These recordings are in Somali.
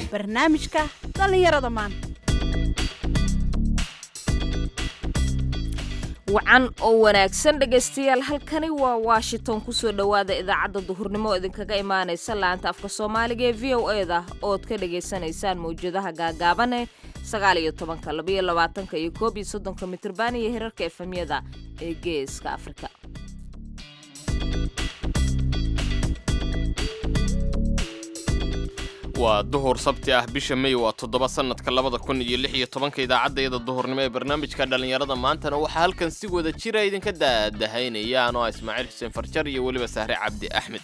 barnaamijka dhallinyarada maanta wacan oo wanaagsan dhegaystayaal halkani waa washington kusoo dhowaada idaacadda duhurnimo oo idinkaga imaanaysa laanta afka soomaaliga ee v o eda ood ka dhagaysanaysaan mawjadaha gaagaabane sagaal iyo tobanka labaiyo labaatanka iyo koob iyo soddonka mitrban iyo hirarka efemyada ee geeska afrika waa duhur sabti ah bisha may waa toddoba sannadka labada kun iyo lix iyo tobanka idaacaddayada duhurnimo ee barnaamijka dhallinyarada maantana waxaa halkan si wada jira idinka daadahaynaya anoo ah ismaaciil xuseen farjar iyo weliba sahre cabdi axmed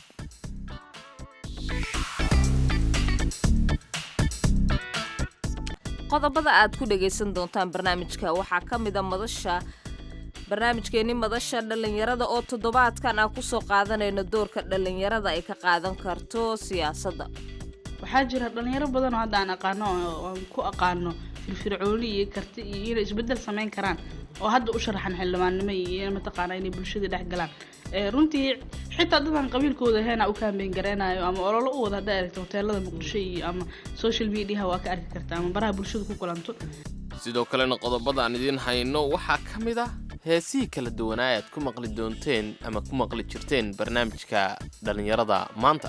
qodobada aad ku dhagaysan doontaan barnaamijka waxaa ka mida madasha barnaamijkeenni madasha dhallinyarada oo toddobaadkan aan kusoo qaadanayno doorka dhallinyarada ay ka qaadan karto siyaasadda waxaa jira dhalinyaro badan oo hadda aan aqaano oo aan ku aqaano firfircooni iyo karti iyo inay isbedel samayn karaan oo hadda u sharaxan xildhibaannimo iyo mataqaana inay bulshada dhex galaan runtii xitaa dadaan qabiilkooda heena u kaambeyn gareynayo ama ololo u wada hadday aragto hoteelada muqdisho iyo ama social mediaha waa ka arki karta ama baraha bulshada ku kulanto sidoo kalena qodobada aan idiin hayno waxaa ka mid ah heesihii kala duwanaa aad ku maqli doonteen ama ku maqli jirteen barnaamijka dhallinyarada maanta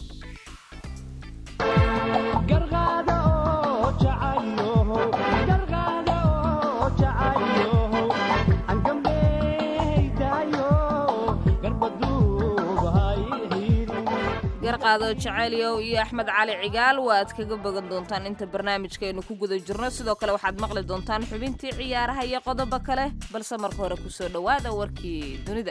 garqaado jaceelyow iyo axmed cali cigaal waaad kaga bogan doontaan inta barnaamijkaaynu ku guda jirno sidoo kale waxaad maqli doontaan xubintii ciyaaraha iyo qodobo kale balse marka hore kusoo dhowaada warkii dunida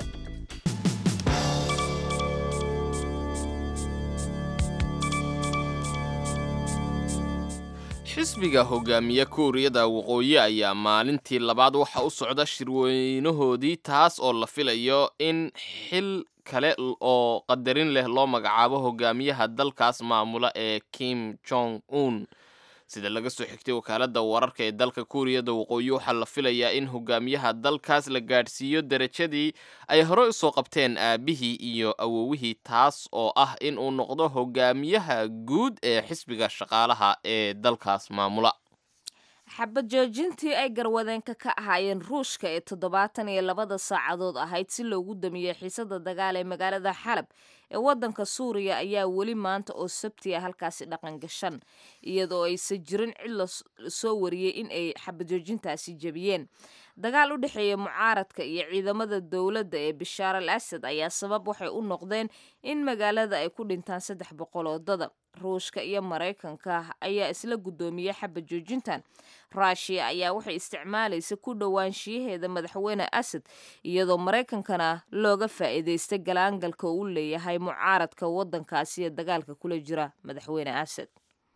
xisbiga hogaamiye kuuriyada waqooyi ayaa maalintii labaad waxa u socda shirweynahoodii taas oo la filayo in xil kale oo qadarin leh loo magacaabo hogaamiyaha dalkaas maamula ee kim jong un sida laga soo xigtay wakaaladda wararka ee dalka kuuriyada waqooyi waxaa la filayaa in hogaamiyaha dalkaas la gaadhsiiyo derajadii ay hore usoo qabteen aabihii iyo awowihii taas oo ah in uu noqdo hogaamiyaha guud ee xisbiga shaqaalaha ee dalkaas maamula xabad joojintii ay garwadeenka ka ahaayeen ruushka ee toddobaatan iyo labada saacadood ahayd si loogu damiyey xiisada dagaal ee magaalada xalab ee waddanka suuriya ayaa weli maanta oo sabti ah halkaasi dhaqan gashan iyadoo aysan jirin cid la soo wariyey in ay xabad joojintaasi jebiyeen dagaal u dhexeeya mucaaradka iyo ciidamada dowladda ee bishaar al asad ayaa sabab waxay u noqdeen in magaalada ay ku dhintaan saddex boqol oo dada ruushka iyo maraykanka ayaa isla guddoomiyey xabad joojintan ruushiya ayaa waxay isticmaalaysa ku dhowaanshiyaheeda madaxweyne asad iyadoo maraykankana looga faa'iidaystay galaangalka uu leeyahay mucaaradka waddankaasi ee dagaalka kula jira madaxweyne asad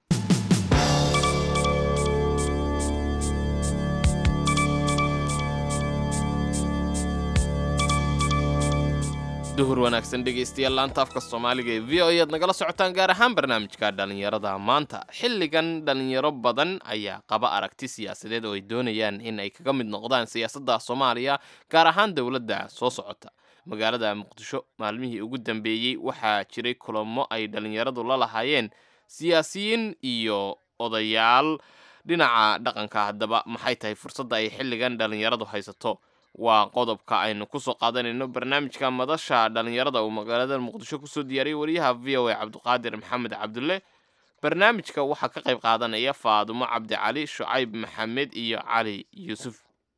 duhur wanaagsan dhegaystayaal laanta afka soomaaliga ee v o e aad nagala socotaan gaar ahaan barnaamijka dhallinyarada maanta xilligan dhallinyaro badan ayaa qaba aragti siyaasadeed oo ay doonayaan in ay kaga mid noqdaan siyaasadda soomaaliya gaar ahaan dowladda soo socota magaalada muqdisho maalmihii ugu dambeeyey waxaa jiray kulamo ay dhallinyaradu la lahaayeen siyaasiyiin iyo odayaal dhinaca dhaqanka haddaba maxay tahay fursadda ay xilligan dhallinyaradu haysato waa qodobka aynu kusoo qaadanayno barnaamijka madasha dhallinyarada uu magaalada muqdisho kusoo diyaariyey wariyaha v o a cabdiqaadir maxamed cabdulle barnaamijka waxaa ka qayb qaadanaya faadumo cabdicali shucayb maxamed iyo cali yuusuf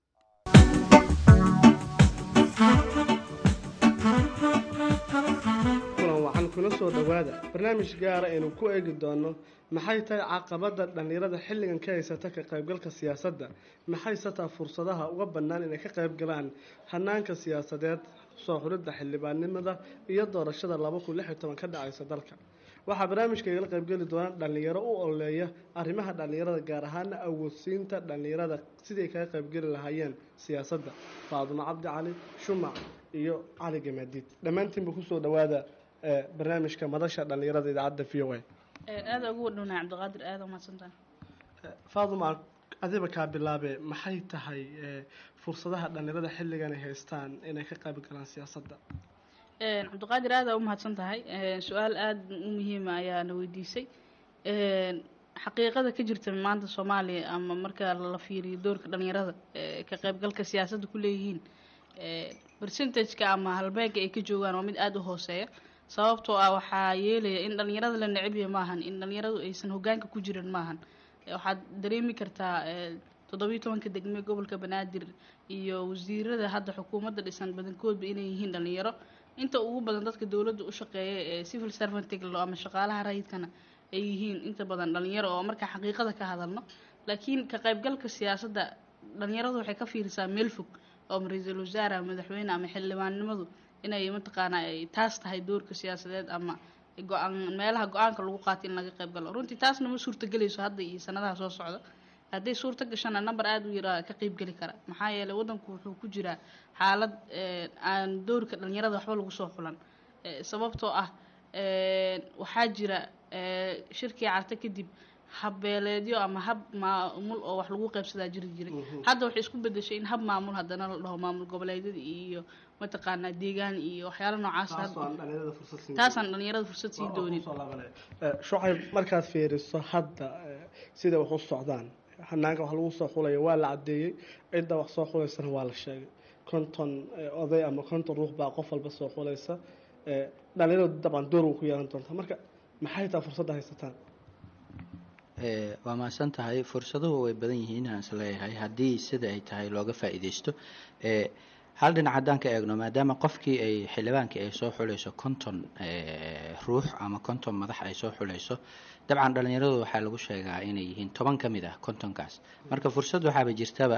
kulan wacan kuna soo dhowaada barnaamij gaara aynu ku eegi doono maxay tahay caqabada dhallinyarada xilligan ka haysata ka qaybgalka siyaasadda maxayse taa fursadaha uga bannaan inay ka qayb galaan hanaanka siyaasadeed soo xulidda xildhibaannimada iyo doorashada laba kun lix iyo toban ka dhacaysa dalka waxaa barnaamijka igala qaybgeli doona dhallinyaro u ololeeya arrimaha dhallinyarada gaar ahaana awoodsiinta dhallinyarada sidii ay kaga qaybgeli lahaayeen siyaasadda faadumo cabdi cali shumac iyo cali gamaadiid dhammaantiinba kusoo dhowaada barnaamijka madasha dhallinyarada idaacadda v o a aada ugu wadhownaa cabdiqaadir aada umahadsantaha faaduma adiba kaa bilaabe maxay tahay fursadaha dhallinyarada xilligan ay haystaan inay ka qayb galaan siyaasadda cabdiqaadir aada u mahadsan tahay su-aal aada u muhiima ayaana weydiisay xaqiiqada ka jirta maanta soomaaliya ama marka la fiiriyo doorka dhalinyarada ee ka qaybgalka siyaasadda ku leeyihiin ee percentageka ama halbeega ay ka joogaan waa mid aada u hooseeya sababtoo ah waxaa yeelaya in dhalinyarada la necebya maahan in dhalinyaradu aysan hogaanka ku jirin maahan Ee, waxaad dareemi kartaa ee, toddobiyo tobanka degme gobolka banaadir iyo wasiirada hadda xukuumadda dhisan badankoodba inay yihiin dhalinyaro inta ugu badan dadka dowladda u shaqeeya ee civil servantig lo ama shaqaalaha rayidkana ay yihiin inta badan dhalinyaro oo markaa xaqiiqada ka hadalno laakiin ka qaybgalka siyaasadda dhalinyaradu waxay ka fiirisaa meel fog oo ra-iisul wasaare ama madaxweyne ama xildhibaannimadu inay mataqaanaa ay taas tahay doorka siyaasadeed ama go-aan meelaha go-aanka lagu qaato in laga qayb galo runtii taasna ma suurtagelayso hadda iyo sanadaha soo socda hadday suurta gashana number aada u yaraa ka qayb geli kara maxaa yeelay waddanku wuxuu ku jiraa xaalad ee, aan doorka dhalinyarada waxba lagu soo xulan Ee, sababtoo ah ee, waxaa jira ee, shirkii carte kadib habbeeleedyo ama hab maamul oo wax lagu qaybsadaa jiri jiray hadda waxay isku bedeshay in hab maamul haddana la dhaho maamul goboleedyada iyo mataqaanaa deegaan iyo waxyaalo noocaas taas oo aan hadda- dhalinyarada fursad siin taasaan dhalinyarada fursad sii doonin shucayb markaad fiiriso hadda eh, sida wax u socdaan hanaanka wax lagu soo xulayo waa la cadeeyey cidda wax soo xulaysana waa la sheegay konton eh, oday ama konton ruux baa qof walba soo xulaysa Eh, dhalinyaradu dabcan door way ku yeelan doontaa marka maxay taa fursadda haysataan Ee, waa mahadsan tahay fursaduhu way badan yihiin aan isleeyahay haddii sida ay tahay looga faa'iidaysto ee, hal dhinac haddaan ka eegno maadaama qofkii ay xildhibaankii ay soo xulayso konton ee, ruux ama konton madax ay soo xulayso dabcan dhalinyaradu waxaa lagu sheegaa inay yihiin toban ka mid ah kontonkaas marka fursad waxaaba jirtaba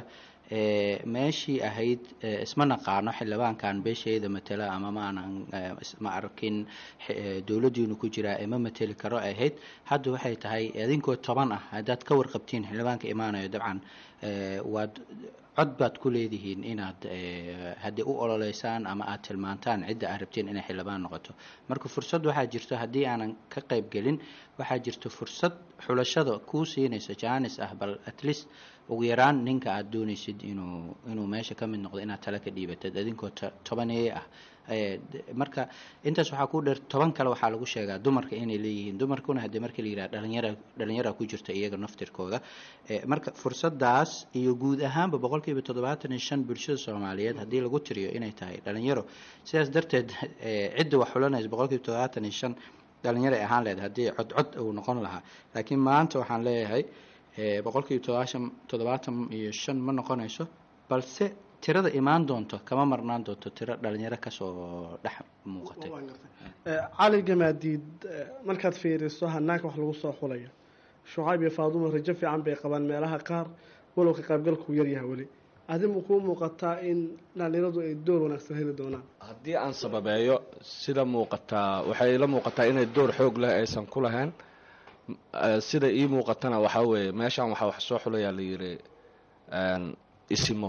ee, meeshii ahayd ee, isma naqaano xildhibaankan beeshayda matela ama ma aanan ee, is- ma arkin xe- ee, dowladdiinu ku jiraa ee ma mateli karo ay ahayd hadda waxay tahay idinkoo toban ah haddaad ka warqabtiin xildhibaanka imaanayo dabcan ee, waad cod baad ku leedihiin inaad ee, haddii u ololeysaan ama aad tilmaantaan cidda aad rabtiin inay xildhibaan noqoto marka fursad waxaa jirto haddii aanan ka qayb gelin waxaa jirto fursad xulashada kuu siinaysa jaanis ah bal at least ugu yaraan ninka aad doonaysid inuu inuu meesha ka mid noqdo inaad tala ka dhiibatid idinkoo to- tobaneeye ah Ee, d- marka intaas waxaa ku dheer toban kale waxaa lagu sheegaa dumarka inay leeyihiin dumarkuna haddii markii la yidhaha dhalinyara dhalinyara ku jirta iyaga naftirkooda Ee, marka fursadaas iyo guud ahaanba boqolkiiba toddobaatan iyo shan bulshada soomaaliyeed haddii lagu tiriyo inay tahay dhalinyaro sidaas darteed ee, cidda wax xulanaysa boqolkiiba toddobaatan iyo shan dhalinyaro ay ahaan leedahay haddii codcod uu noqon lahaa laakiin maanta waxaan leeyahay ee, boqolkiiba toddobaashan toddobaatan iyo shan ma noqonayso balse tirada imaan doonto kama marnaan doonto tiro dhalinyaro kasoo dhex muuqatay Eh, cali gamaadiid eh, markaad fiiriso hanaanka wax lagu soo xulayo shucayb iyo faadumo rajo fiican bay qabaan meelaha qaar walow ka qaybgalku yaryahay weli adimu kuu muuqataa in dhalinyaradu ay door wanaagsan heli doonaan haddii aan sababeeyo sida muuqataa waxay la muuqataa inay door xoog leh aysan ku lahayn M- eh, sida ii muuqatana waxaa weeye meeshan waxaa wax soo xulayaa la yidhi een, isimo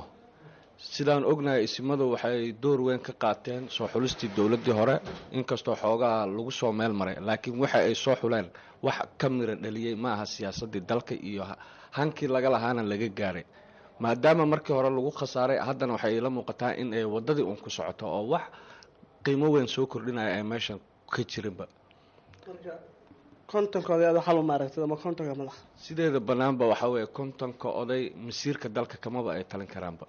sidaan ognahay isimadu waxay door weyn ka qaateen soo xulistii dowladdii hore inkastoo xoogaa lagu soo meel maray laakiin waxa ay soo xuleen wax ka mira dhaliyey ma aha siyaasaddii dalka iyo ha- hankii laga lahaana laga gaaray maadaama markii hore lagu khasaaray haddana waxay ila muuqataa in ay waddadii uun ku socoto oo wax qiimo weyn soo kordhinaya ay meeshan ka jirinba marka kontonka odayaad xal uma aragtid ama kontonka madax sideeda bannaanba waxaa weeye kontonka oday masiirka dalka kamaba ay talin karaanba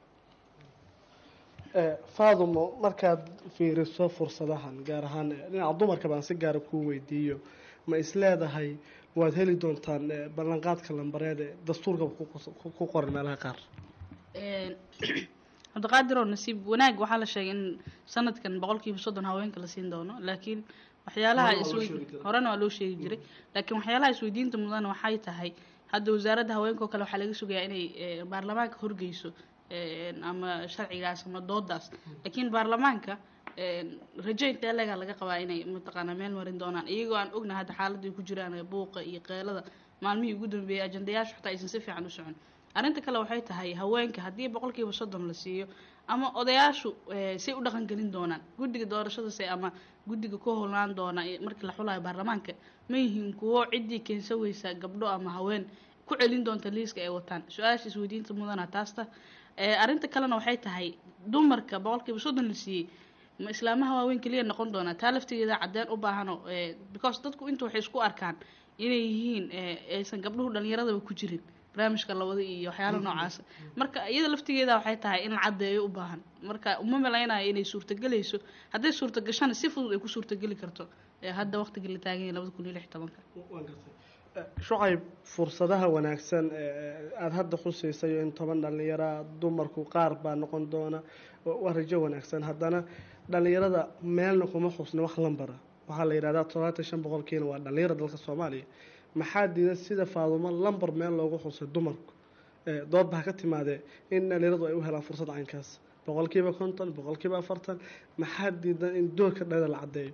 Eh, faadumo markaad fiiriso fursadahan gaar ahaan eh, dhinaca dumarka baan si gaara kuu weydiiyo ma isleedahay waad heli doontaan eh, ballanqaadka lambareed ee dastuurka ku qos- ku- ku qoran meelaha qaar Een, cabdiqaadir oo nasiib wanaag waxaa la sheegay in sanadkan boqolkiiba soddon haweenka la siin doono laakiin waxyaalaha Horena waa loo iswey- sheegi jiray. horena waa loo sheegi jiray laakiin waxyaalaha isweydiinta mudan waxay tahay hadda wasaaradda haweenka oo kale waxaa laga sugayaa inay eh, baarlamaanka horgeyso een, ama sharcigaas ama doodaas laakiin baarlamaanka een, rajo intee leega laga qabaa inay mataqaanaa meel marin doonaan iyagoo aan ognahay hadda xaaladda ay ku jiraan ee buuqa iyo qeelada maalmihii ugu dambeeyay ajandayaashu xataa aysan si fiican u socon arrinta kale waxay tahay haweenka haddii boqolkiiba soddon la siiyo ama odayaashu eh, say u dhaqan gelin doonaan guddiga doorashadase ama guddiga ku howlaan doona ee markii la xulayo baarlamaanka ma yihiin kuwo ciddii keensan weysa gabdho ama haween ku celin doonta liiska ay wataan su-aasha isweydiinta mudana taasta Eh, arrinta kalena waxay tahay dumarka boqolkiiba soddon la siiyey ma islaamaha waaweyn keliya noqon doonaa taa laftigeeda cadeen u baahano because dadku inta waxay isku arkaan inay yihiin eh, aysan gabdhuhu dhalinyaradaba ku jirin barnaamijka labada iyo waxyaala noocaasa marka iyada laftigeeda waxay tahay in la caddeeyo u baahan marka uma malaynayo inay suurtagelayso hadday suurtagashana si fudud ay ku suurtageli karto eh, hadda waqtiga la taagan yahay labada kun iyo lix iyo tobanka Waan gartay. Eh, shucayb fursadaha wanaagsan ee aada hadda xusaysayo in toban dhallinyara dumarku qaar baa noqon doona wa- waa rajo wanaagsan haddana dhallinyarada meelna kuma xusna wax lambara waxaa la yidhahdaa todobaatan shan boqolkiina waa dhallinyara dalka soomaaliya maxaa diidan sida faadumo lambar meel loogu xusay dumarku Eh, doodba ha ka timaadee in dhallinyaradu ay u helaan fursad caynkaas boqolkiiba konton boqolkiiba afartan maxaa diidan in doorka dhallinyarada la caddeeyo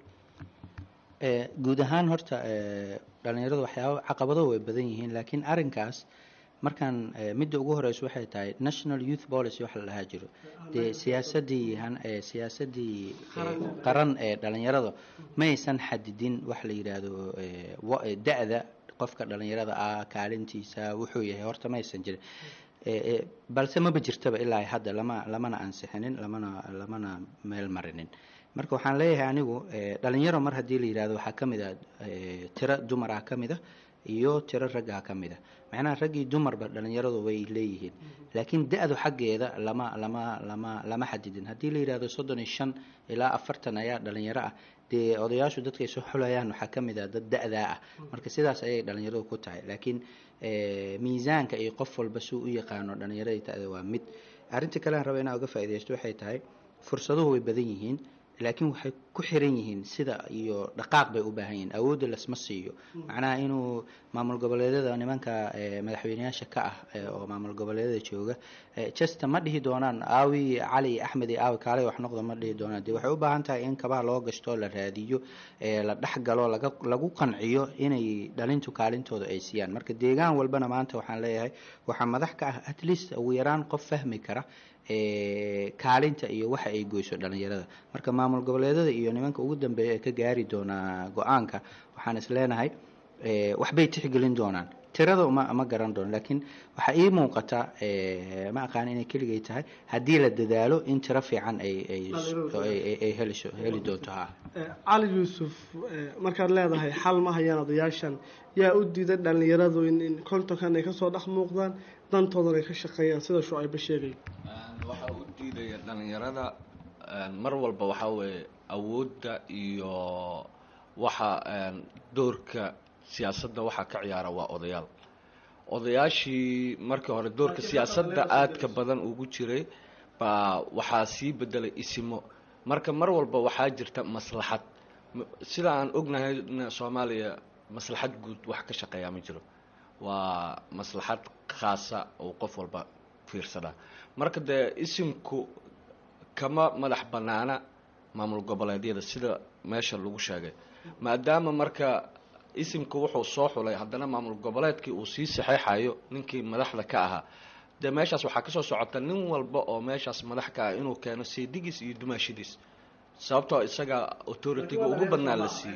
Eh, guud ahaan horta eh, dhalinyaradu waxyaaba caqabado way badan yihiin laakiin arrinkaas markaan eh, midda ugu horeysa waxay tahay national youth policy waxa la dhahaa jiro dee siyaasadii han- eh, siyaasadii eh, qaran ee dhalinyarada ma aysan xadidin wax la yidhaahdo eh, wa- eh, da-da qofka dhalinyarada ah kaalintiisa wuxuu yahay horta ma aysan jirin Eh, eh, balse maba jirtaba ilaa hadda lama lamana ansixinin lamana lamana meel marinin marka waxaan leeyahay anigu eh, dhalinyaro mar haddii la yidhahdo waxaa ka mid ah eh, tiro dumar ah ka mid ah iyo tiro rag ah ka mid ah macnaha raggii dumarba dhalinyaradu way leeyihiin laakiin da-du xaggeeda lama lama lama lama xadidin haddii la yidhahdo soddon iyo shan ilaa afartan ayaa dhalinyaro ah dee odayaashu dadkay soo xulayaan waxaa ka mid ah dad da-daa ah marka sidaas ayay dhalinyaradu ku tahay laakiin eh, miisaanka iyo qof walba suu u yaqaano dhalinyaradii ta'da waa mid arrinta kale aan raba inaan uga faa'iidaysto waxay tahay fursaduhu way badan yihiin laakiin waxay ku xiran yihiin sida iyo dhaqaaq bay u baahan yihiin awoodda lasma siiyo macnaha inuu maamul goboleedyada nimanka eh, madaxweyneyaasha ka ah eh, oo maamul goboleedyada jooga eh, chester ma dhihi doonaan aawi cali axmed iyo aawi kaalay wax noqda ma dhihi doonaan dee waxay u baahan tahay in kabaha loo gashto la raadiyo eh, la dhex galo laga lagu qanciyo inay dhalintu kaalintooda ay siiyaan marka deegaan walbana maanta waxaan leeyahay waxaa madax ka ah at least ugu yaraan qof fahmi kara eh, kaalinta iyo waxa ay goyso dhalinyarada marka maamul goboleedyada iyo nimanka ugu dambeeya ee ka gaari doonaa go-aanka waxaan is leenahay eh, waxbay tixgelin doonaan tirada uma ma garan doono laakiin waxaa ii muuqata eh, ma aqaan inay keligay tahay haddii la dadaalo in tiro fiican ay ay ay- ay- ay heliso heli doonto ha Eh, cali yuusuf eh, markaad leedahay xal ma hayaan odayaashan yaa u diiday dhallinyaradu in in kontonkan ay kasoo dhex muuqdaan dantoodan ay ka shaqeeyaan sida shucayba sheegay waxaa u diidaya dhalinyarada een, mar walba waxaa weeye awoodda iyo waxa een, doorka siyaasadda waxaa ka ciyaara waa odayaal odayaashii markii hore doorka siyaasadda aadka badan ugu jiray baa waxaa sii bedelay isimo marka mar walba waxaa jirta maslaxad M- sida aan ognahay n- soomaaliya maslaxad guud wax ka shaqeeyaa ma jiro waa maslaxad khaasa oo qof walba fiirsadaa marka dee isimku kama madax banaana maamul goboleedyada sida meesha lagu sheegay maadaama marka isimka wuxuu soo xulay haddana maamul goboleedkii uu sii saxeexayo ninkii madaxda ka ahaa dee meeshaas waxaa kasoo socota nin walba oo meeshaas madax ka ah inuu keeno seedigiis iyo dumaashidiis sababtoo isaga authority-ga ugu badnaa la siiyey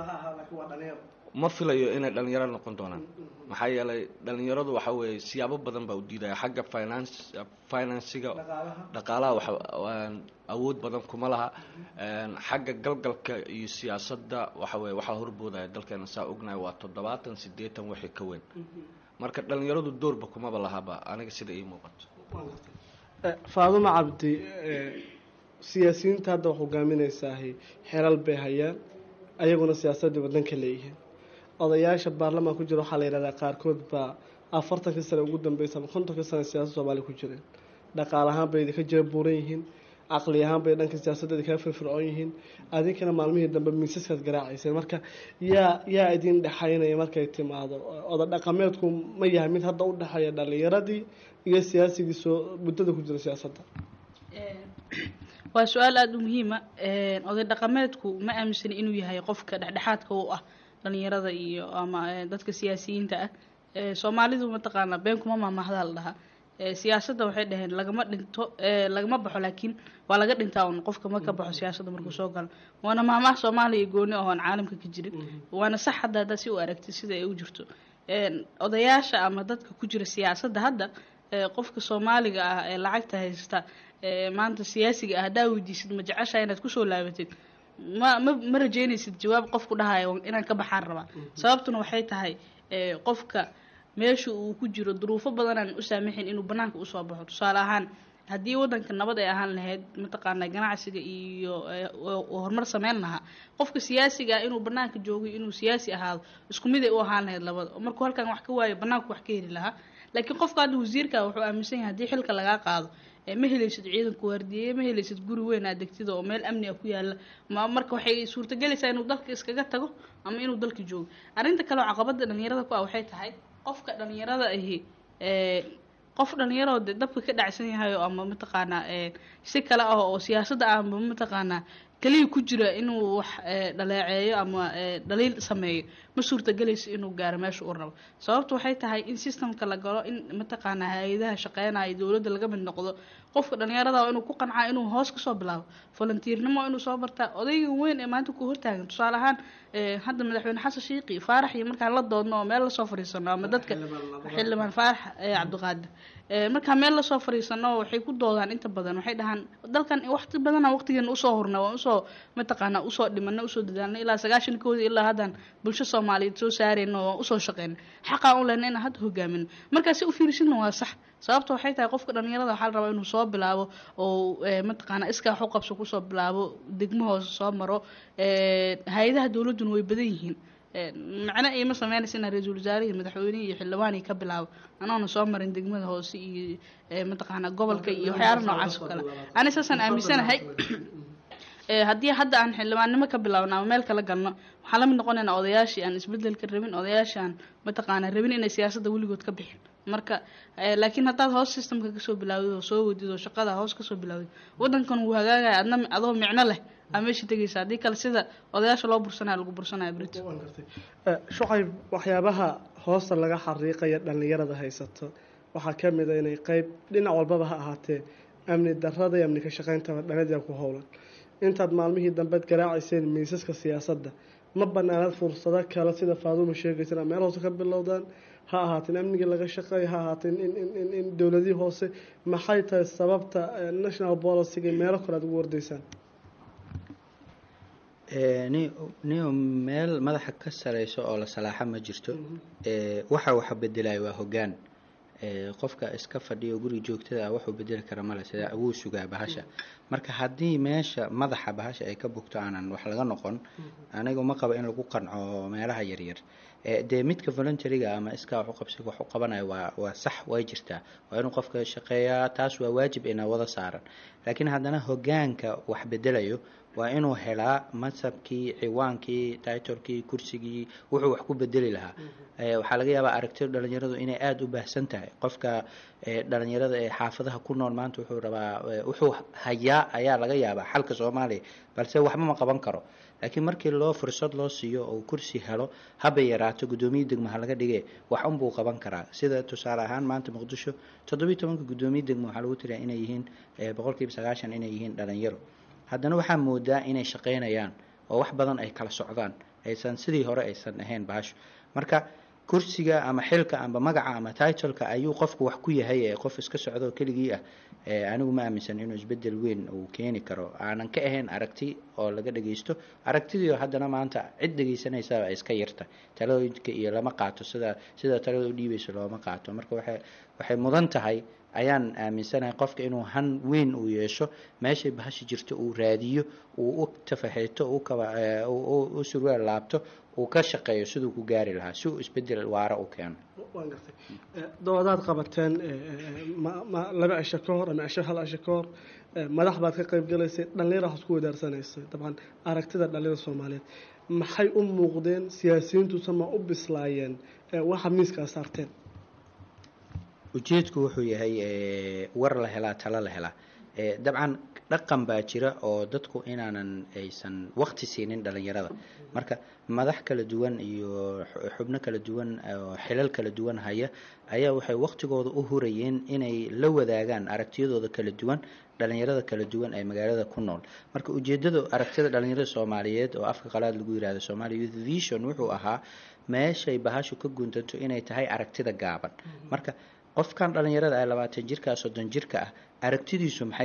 ma filayo inay dhalinyaro noqon doonaan maxaa yeelay dhalinyaradu waxa weeye siyaabo badan baa u diidaya xagga finance financiga dhaqaalaha waxa waan awood badan kuma laha een, xagga galgalka iyo siyaasadda waxa weye waxaa horboodaya dalkeena saa ognahay waa toddobaatan siddeetan wixii ka weyn marka dhalinyaradu doorba kumaba lahaba aniga sida ii muuqato Eh, faadumo cabdi eh, siyaasiyiinta hadda wax hogaaminaysaahi xelal bay hayaan ayaguna siyaasadii wadanka leeyihiin odayaasha baarlamaan ku jira waxaa la yidhahdaa qaarkood baa afartankii sane ugu dambeysa ama kontonkii sane siyaasadda soomaaliya ku jireen dhaqaal ahaan bay idinka jira buuran yihiin caqli ahaan bay dhanka siyaasadda idinkaga firfircoon yihiin adinkana maalmihii dambe miisaskaad garaacayseen marka yaa yaa idin dhexaynaya markay timaado oda dhaqameedku ma yahay mid hadda u dhexeeya dhalinyaradii iyo siyaasigii soo muddada ku jira siyaasadda waa su-aal aada u muhiima oday dhaqameedku ma aaminsani inuu yahay qofka dhexdhexaadka u ah dhalinyarada iyo ama eh, dadka siyaasiyiinta ah Eh, soomaalidu mataqaanaa been kuma maamahdaa la dhahaa Eh, siyaasadda waxay dhaheen lagama dhinto eh, lagama baxo laakiin waa laga dhintaa un qofka ma ka baxo siyaasadda markuu soo galo waana maamaha soomaaliya iyo gooni ahoon caalamka ka jirin waana sax hadda haddaa si u aragtid sida ay u jirto Een, odayaasha ama dadka ku jira siyaasadda hadda eh, qofka soomaaliga ah ee lacagta haysta ee maanta siyaasiga ah haddaa weydiisid ma jeceshaa inaad kusoo laabatid ma ma ma rajeynaysid jawaab qofku dhahayo inaan ka baxaan rabaa sababtuna waxay tahay ee, qofka meesha uu ku jiro duruufo badanaan u saamaxin inuu banaanka usoo baxo tusaale ahaan haddii wadanka nabad ay ahaan lahayd mataqaanaa ganacsiga iyo ee, oo- oo horumar sameyn lahaa qofka siyaasiga ah inuu banaanka joogo inuu siyaasi ahaado isku mid ay u ahaan lahayd labada oo markuu halkan wax ka waayo banaanku wax ka heli lahaa laakiin qofka hadda wasiirka wuxuu aaminsan yahay haddii xilka lagaa qaado ee ma helaysid ciidanku waardiyeeye ma helaysid guri weyn aad degtida oo meel amni ah ku yaala ma marka waxay suurtagelaysaa inuu dalka iskaga tago ama inuu dalka joogo arrinta kale oo caqabada dhalinyarada ku ah waxay tahay qofka dhalinyarada ahi ee qof dhalinyaroo de dabka ka dhacsan yahay oo ama mataqaanaa ee si kale ah oo siyaasadda ama mataqaanaa keliya ku jira inuu wax ee, dhaleeceeyo ama ee, dhaliil sameeyo ma suurtagelayso inuu gaaro meesha uu rabo sababtu waxay tahay in systemka la galo in mataqaanaa hay-adaha shaqeynaya dowladda laga mid noqdo qofka dhalinyarada waa inuu ku qancaa inuu hoos kasoo bilaabo volunteernimo waa inuu soo bartaa odayga weyn ee maanta ku hortaagan tusaale ahaan ee, hadda madaxweyne xasan shiiqi faarax iyo markaan la doodno oo meel lasoo fadhiisano ama dadka xildhibaan faarax ee cabdiqaadir ee, markaan meel lasoo fadhiisano waxay ku doodaan inta badan waxay dhahaan dalkan waqti badana waqtigeena usoo hurna waan usoo mataqaanaa usoo dhimana usoo dadaalna ilaa sagaashankoodii ilaa haddan bulsho soomaaliyeed soo saarayna oo usoo shaqeyna xaqaa u lehna inaan hadda hogaamino markaa si u fiirsidna waa sax sababta waxay tahay qofka dhalinyarada waxaa la rabaa inuu soo bilaabo oo ee, mataqaanaa iskaa wax u qabso kusoo bilaabo degmo hoose soo maro ee, hay-adaha dowladduna way badan yihiin Ee, macno iima sameynaysa inaan ra-iisul wasaare iyo madaxweyne iyo xildhibaan ka bilaabo anoona soo marin degmada hoose iyo ee, mataqaanaa gobolka iyo waxyaala noocaas oo kale ani saasaan aaminsanahay ee, haddii hadda aan xildhibaannimo ka bilaabno ama meel kala galno waxaan la mid noqonaynaa odayaashii aan isbedelka rabin odayaashii aan mataqaanaa rabin inay siyaasadda weligood ka bixin marka ee, laakiin haddaad hoos systemka kasoo bilaawdid oo soo wadid oo shaqada hoos kasoo bilaawdid wadankan wuu hagaagaya adna adoo micno leh aa meesha tegaysa haddii kale sida odayaasha loo bursanaya lagu bursanaya brito Waan gartay. Eh, shucayb waxyaabaha hoosta laga xariiqaya dhallinyarada haysato waxaa ka mid a inay qeyb dhinac walbaba ha ahaatee amni darrada iyo amni ka shaqayntaba dhallinyarada ku howlan intaad maalmihii dambeed garaacayseen miisaska siyaasadda ma banaanaad fursado kale sida faaduuma sheegaysana meel hoose ka bilowdaan ha ahaateen amnigii laga shaqeeya ha ahaateen in, in, in, in dowladihii hoose maxay tahay sababta eh, national policyga meelo kale aad ugu wardaysaan Ee, ni niyo meel madaxa ka sareyso oo la salaaxa ma jirto ee, waxa waxa bedelayo waa hoggaan ee, qofka iska fadhiyo guri joogtada ah wuxuu bedeli kara male sida wuu sugaa bahasha marka haddii meesha madaxa bahasha ay ka bugto aanan wax laga noqon anigu ma qabo in lagu qanco meelaha yaryar ee, dee midka voluntariga ama iskaa wax u qabsiga wax u qabanayo waa waa sax way jirtaa waa inuu qofka shaqeeyaa taas waa waajib ina wada saaran laakiin haddana hoggaanka wax bedelayo waa inuu helaa mansabkii ciwaankii titlekii kursigii wuxuu wax ku bedeli lahaa Eh, waxaa laga yaabaa aragtida dhalinyaradu inay aada u baahsan tahay qofka eh, dhalinyarada ee xaafadaha ku nool maanta wuxuu rabaa eh, wuxuu hayaa ayaa laga yaabaa xalka soomaaliya balse waxba ma qaban karo laakiin markii loo fursad loo siiyo oo kursi helo haba yaraato guddoomiye degmo ha laga dhige wax unbuu qaban karaa sida tusaale ahaan maanta muqdisho toddobiyi tobanka guddoomiye degmo waxaa lagu tiriyaa inay yihiin eh, boqolkiiba sagaashan inay yihiin dhalinyaro haddana waxaa moodaa inay shaqaynayaan oo wax badan ay kala socdaan aysan sidii hore aysan ahayn bahasho marka kursiga ama xilka ama magaca ama titleka ayuu qofku wax ku yahay ee qof iska socdo keligii ah ee anigu ma aaminsan inuu isbedel weyn uu keeni karo aanan ka ahayn aragti oo laga dhageysto aragtidii oo haddana maanta cid dhegeysanaysa ay iska yarta talooyinka iyo lama qaato sida sida talada u dhiibayso looma qaato marka waxay waxay mudan tahay ayaan aaminsanahay qofka inuu han weyn uu yeesho meeshay bahasha jirto uu raadiyo uu u tafaxeeto uu kaba eh, uu- uu- u surwaal laabto uu ka shaqeeyo siduu ku gaari lahaa si uu isbedel waara u keeno waan gartay Eh, doodaad qabateen eh, eh, ma- ma- laba cisho ka hor ama cisho hal cisho ka hor eh, madax baad ka qayb galaysay dhallinyara waxaad ku wadaarsanaysay dabcan aragtida dhallinyarada soomaaliyeed maxay u muuqdeen siyaasiyiintusa ma u bislaayeen eh, waxa miiskaa saarteen ujeedku wuxuu yahay eh, war la helaa talo la helaa Eh, dabcan dhaqan baa jira oo dadku inaanan aysan waqti siinin dhalinyarada marka madax kala duwan iyo xu- xubno kala duwan oo xilal kala duwan haya ayaa waxay waqtigooda u hurayeen inay la wadaagaan aragtiyadooda kala duwan dhalinyarada kala duwan ee magaalada ku nool marka ujeedada aragtida dhalinyarada soomaaliyeed oo afka qalaad lagu yirahdo Somali Youth Vision wuxuu ahaa meeshay bahashu ka guntanto inay tahay aragtida gaaban marka qofkan dhalinyarada ah labaatan jirka soddon jirka ah aragtidiisu maxay tahay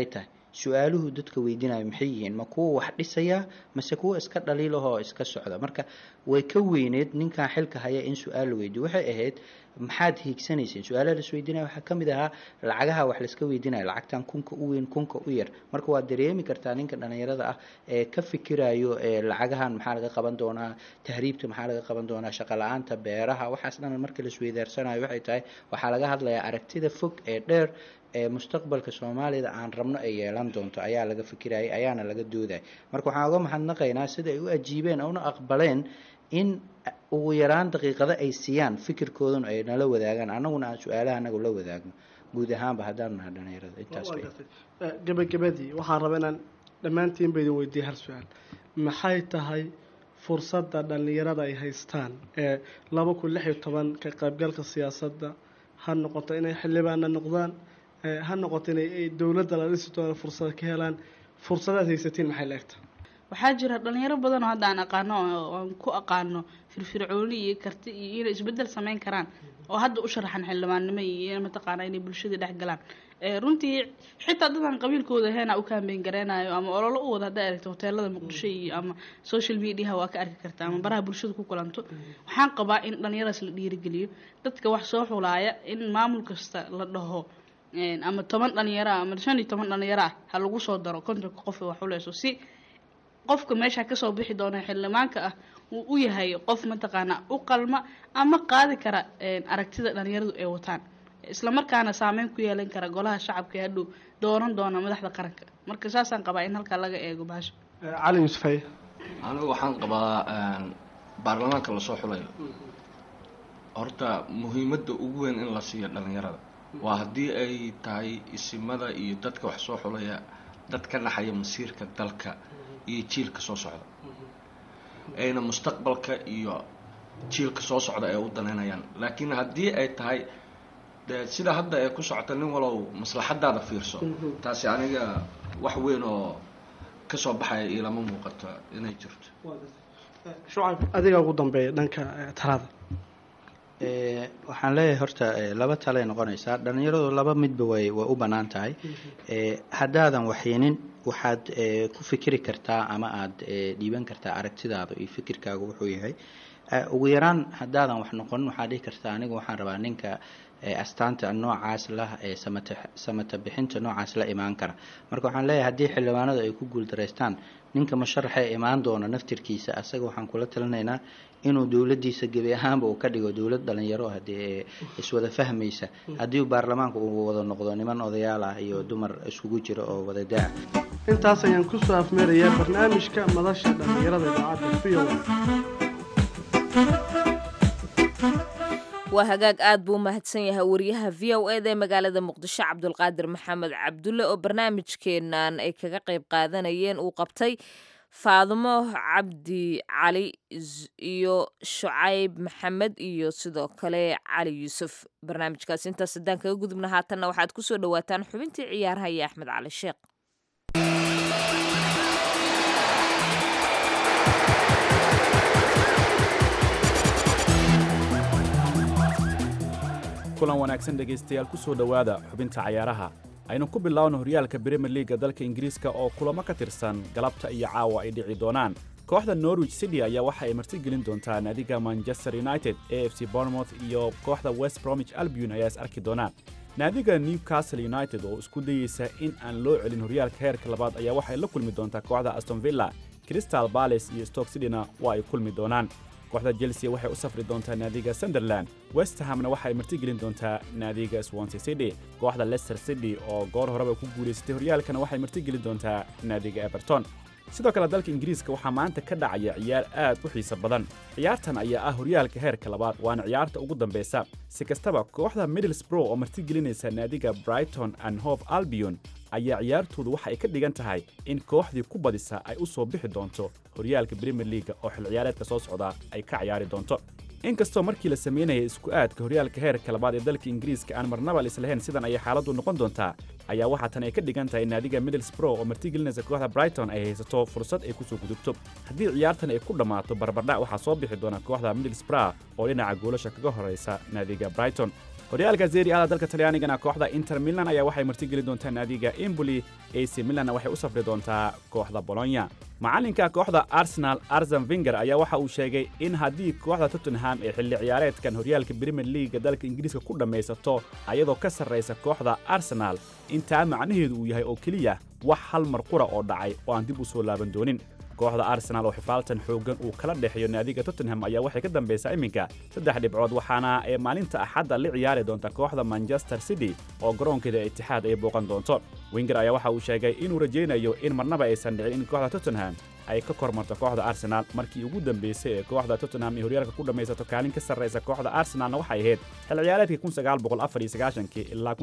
su-aaluhu dadka weydiinayo maxay yihiin ma kuwa wax dhisaya mase kuwa iska dhaliilahoo iska socda marka way ka weyneed ninkan xilka haya in su-aal la weydiyo waxay ahayd maxaad hiigsanayseen su-aalaha las weydiinaya waxaa ka mid ahaa lacagaha wax laska weydiinaya lacagtan kunka u weyn kunka u yar marka waad dareemi kartaa ninka dhalinyarada ah ee ka fikirayo ee lacagahan maxaa laga qaban doonaa tahriibta maxaa laga qaban doonaa shaqo la-aanta beeraha waxaas dhan marka lasweydaarsanayo waxay tahay waxaa laga hadlayaa aragtida fog ee dheer ee mustaqbalka soomaalida aan rabno ay yeelan doonto ayaa laga fikirayay ayaana laga doodayay marka waxaan uga mahadnaqaynaa sida ay u ajiibeen una aqbaleen in ugu yaraan daqiiqado ay siiyaan fikirkooduna ay nala wadaagaan annaguna aan su-aalaha anagu la wadaagno guud ahaanba haddaan nahay dhalinyarada intaas Waa bay gartay. Eh, gabagabadii waxaan rabaa inaan dhammaantiin ba idin weydiiya hal su-aal maxay tahay fursadda dhallinyarada ay haystaan ee laba kun lix iyo toban ka qaybgalka siyaasadda ha noqoto inay xildhibaana noqdaan eh, ha noqoto inay ay dowladda la dhisi doono fursada ka helaan fursadaad haysatiin maxay la egta waxaa jira dhalinyaro badan oo hadda aan aqaano oo aan ku aqaano firfircooni iyo karti iyo inay isbedel sameyn karaan oo hadda u sharaxan xildhibaannimo iyo mataqaana inay bulshada dhex galaan Eh, runtii xitaa dadaan qabiilkooda heena u kaambeyn gareynayo ama ololo u wada haddaa aragto hoteelada muqdisho iyo ama social mediaha waa ka arki kartaa ama baraha bulshada ku kulanto waxaan qabaa in dhalinyaradaas la dhiirigeliyo dadka wax soo xulaaya in maamul kasta la dhaho een, ama toban dhalinyaro ah ama shan iyo toban dhalinyaro ah ha lagu soo daro kontonka qof ee wax xuleyso si qofka meesha kasoo bixi doona xildhibaanka ah uu u yahay qof mataqaana u qalma ama qaadi kara een, aragtida dhalinyaradu ay wataan isla markaana saameyn ku yeelan kara golaha shacabka ee hadhow dooran doona madaxda qaranka marka saasaan qabaa in halkaa laga eego bahasha Eh, cali yuusuf haye anigu waxaan qabaa een, baarlamaanka lasoo xulayo horta muhiimadda ugu weyn in la siiyo dhalinyarada waa haddii ay tahay isimada iyo dadka wax soo xulaya dad ka naxaya masiirka dalka iyo jiilka soo socda ayna mustaqbalka iyo jiilka soo socda ay u danaynayaan laakiin haddii ay tahay dee sida hadda ay ku socota nin walow maslaxadaada fiirso taasi aniga wax weyn oo kasoo baxaya ilama muuqato inay jirto shucayb adiga ugu dambeeya dhanka eh, talada Eh, waxaan leeyahay horta eh, laba talay noqonaysaa dhalinyaradu laba midba way way u bannaan tahay Eh, haddaadan waxyinin waxaad eh, ku fikiri kartaa ama aad eh, dhiiban kartaa aragtidaada iyo fikirkaaga wuxuu yahay Eh, ugu yaraan haddaadan wax noqonin waxaad dhihi kartaa aniga waxaan rabaa ninka eh, astaanta noocaas lah ee samata samata bixinta noocaas la imaan kara marka waxaan leeyahay haddii xildhibaanadu ay ku guuldareystaan ninka musharaxa ee imaan doona naftirkiisa asaga waxaan kula talinaynaa inuu dowladdiisa gebi ahaanba uu ka dhigo dowlad dhalinyaro haddii iswada fahmaysa haddii baarlamaanka uu wada noqdo niman odayaal ah iyo dumar iskugu jira oo wada daa intaas ayaan kusoo afmeerayaa barnaamijka madasha dhallinyarada idaacadda v o waa hagaag aad buu u mahadsan yahay wariyaha v o eda ee magaalada muqdisho cabdulqaadir maxamed cabdulle oo barnaamijkeenan ay kaga qayb qaadanayeen uu qabtay faadumo cabdi cali z- iyo shucayb maxamed iyo sidoo kale cali yuusuf barnaamijkaas intaas haddaan kaga gudubna haatanna waxaad kusoo dhawaataan xubintii ciyaaraha iyo axmed cali sheekh kulan wanaagsan dhegaystayaal ku soo dhowaada xubinta cayaaraha aynu ku bilaawno horyaalka bremier liiga dalka ingiriiska oo kulamo ka tirsan galabta iyo caawa ay dhici doonaan kooxda norwich city ayaa waxa ay martigelin doontaa naadiga manchester united a f c bournemouth iyo kooxda west bromwich albion ayaa is arki doonaan naadiga newcastle united oo isku dayeysa in aan loo celin horyaalka heerka labaad ayaa waxay la kulmi doontaa kooxda aston villa crystal palace iyo stoke cityna waa ay kulmi doonaan kooxda chelsea waxay u safri doontaa naadiga sunderland west hamna waxay martigelin doontaa naadiga swansea city kooxda leicester city oo goor horeba ku guulaysatay horyaalkana waxay martigelin doontaa naadiga everton sidoo kale dalka ingiriiska waxaa maanta ka dhacaya ciyaar aad u xiiso badan ciyaartan ayaa ah horyaalka heerka labaad waana ciyaarta ugu dambeysa si kastaba kooxda middlesbrough oo martigelinaysa naadiga brighton and hove albion ayaa ciyaartoodu waxa ay ka dhigan tahay in kooxdii ku badisa ay u soo bixi doonto horyaalka bremier leaga oo xil ciyaareedka soo socda ay ka ciyaari doonto inkastoo markii la samaynayay isku aadka horyaalka heerka labaad ee dalka ingiriiska aan marnaba islahayn sidan ayay xaaladdu noqon doontaa ayaa waxaa tan ay ka dhigan tahay naadiga middlesbrough oo martigelinaysa kooxda brighton ay haysato fursad ay kusoo gudubto haddii ciyaartan ay ku dhammaato barbardhac waxaa soo bixi doona kooxda middlesbrough oo dhinaca goolasha kaga horaysa naadiga brighton horyaalka serie ada dalka talyaanigana kooxda inter milan ayaa waxay martigeli doontaa naadiga emboli ac milanna waxay u safri doontaa kooxda bolonya macalinka kooxda arsenal arsen vinger ayaa waxa uu sheegay in haddii kooxda tottenham ee xilli ciyaareedkan horyaalka premier leaga dalka ingiriiska ku dhammaysato ayadoo ka sarraysa kooxda arsenal intaa macnaheedu uu yahay oo keliya wax hal mar qura oo dhacay oo aan dib u soo laaban doonin kooxda arsenal oo xifaaltan xooggan uu kala dhexeeyo naadiga tottenham ayaa waxay ka dambaysaa iminka saddex dhibcood waxaana ee maalinta axadda la ciyaari doonta kooxda manchester city oo garoonkeeda itixaad ay booqan doonto winger ayaa waxa uu sheegay inuu rajaynayo in marnaba aysan dhicin in kooxda tottenham ay ka kormarto kooxda arsenal markii ugu dambaysay ee kooxda tottenham ee horyaalka ku dhammaysato kaalin ka sarraysa kooxda arsenalna waxay ahayd xil ciyaareedkii ilaa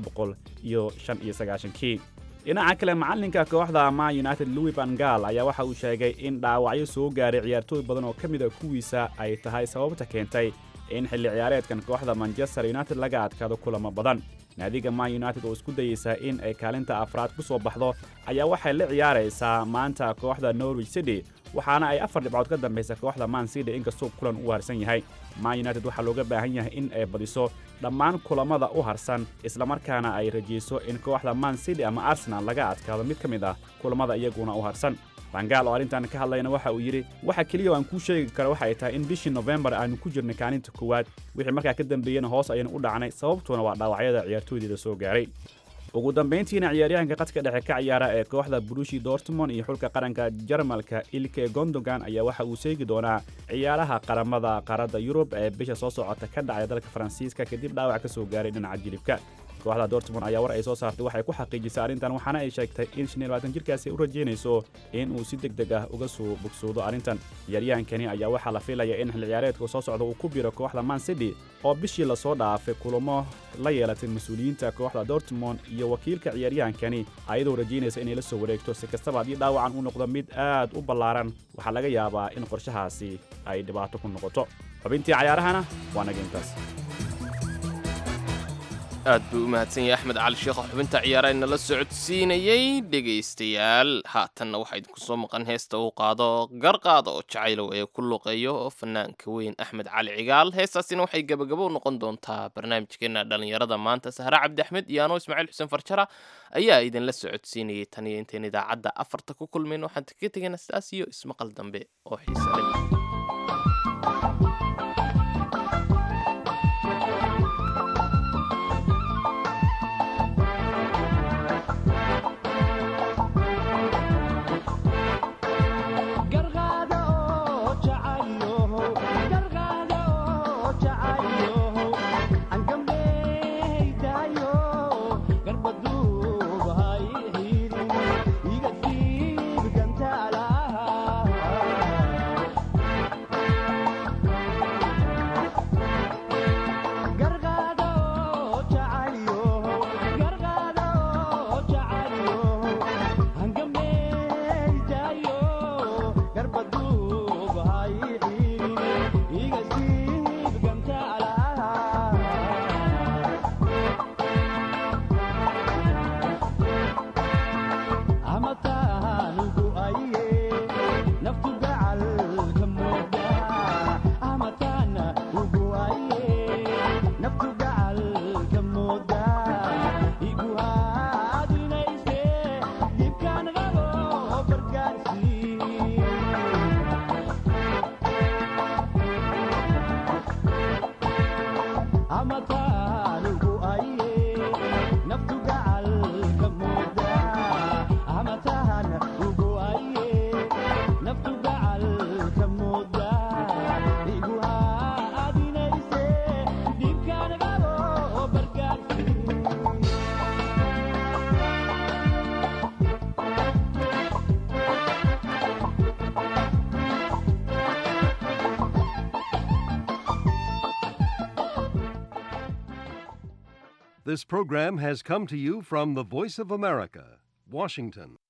kii dhinaca kale macalinka kooxda ma united louis van gaal ayaa waxa uu sheegay in dhaawacyo soo gaaray ciyaartooy badan oo ka mida kuwiisa ay tahay sababta keentay in xilli ciyaareedkan kooxda manchester united laga adkaado kulamo badan naadiga ma united oo isku dayeysa in ay kaalinta afraad ku soo baxdo ayaa waxay la ciyaaraysaa maanta kooxda norwich city waxaana ay afar dhibcood ka dambaysa kooxda man city inkastoo kulan u harsan yahay ma united waxaa looga baahan yahay in ay badiso dhammaan kulamada u harsan islamarkaana ay rajayso in kooxda man city ama arsenal laga adkaado mid ka mid ah kulamada iyaguna u harsan bangaal oo arrintan ka hadlayna waxa uu yidhi waxa keliya oo aan kuu sheegi karo waxay tahay in bishii nofembar aanu ku jirnay kaalinta koowaad wixii markaa ka dambeeyena hoos ayaynu u dhacnay sababtuna waa dhaawacyada ciyaartooydeeda soo gaaray ugu dambayntiina ciyaaryahanka qadka dhexe ka ciyaara ee kooxda brushi dortmond iyo xulka qaranka jarmalka ilke gondogan ayaa waxa uu seegi doonaa ciyaaraha qaramada qaaradda yurub ee bisha soo socota ka dhacaya dalka faransiiska kadib dhaawac ka soo gaaray dhinaca jilibka kooxda dortmond ayaa war ay soo saartay waxay ku xaqiijisay arrintan waxaana ay sheegtay in shan iyo labaatan jirkaasi u rajaynayso in uu si deg deg ah uga soo bogsoodo arrintan ciyaaryahankani ayaa waxaa la filaya in xil ciyaareedka soo socda uu ku biro kooxda man city oo bishii lasoo dhaafay kulamo la yeelatay mas-uuliyiinta kooxda dortmond iyo wakiilka ciyaaryahankani ayadoo rajaynaysa inay la soo wareegto si kastaba haddii dhaawacan uu noqdo mid aad u ballaaran waxaa laga yaabaa in qorshahaasi ay dhibaato ku noqoto xubintii cayaarahana waa naga intaas aad buu u mahadsan yahay axmed cali sheekh oo xubinta ciyaara inala socodsiinayey dhegaystayaal haatanna waxaa idinku soo maqan heesta uu qaado garqaada oo jacaylow ee ku luqeeyo fanaanka weyn axmed cali cigaal heestaasina waxay gebagabo u noqon doontaa barnaamijkeena dhallinyarada maanta sahre cabdi axmed iyo anoo ismaaciil xuseen farjara ayaa idinla socodsiinayay tan iyo intayn idaacadda afarta ku kulmayn waxaan kaga tegayna sidaas iyo ismaqal dambe oo xiisa leh This program has come to you from the Voice of America, Washington.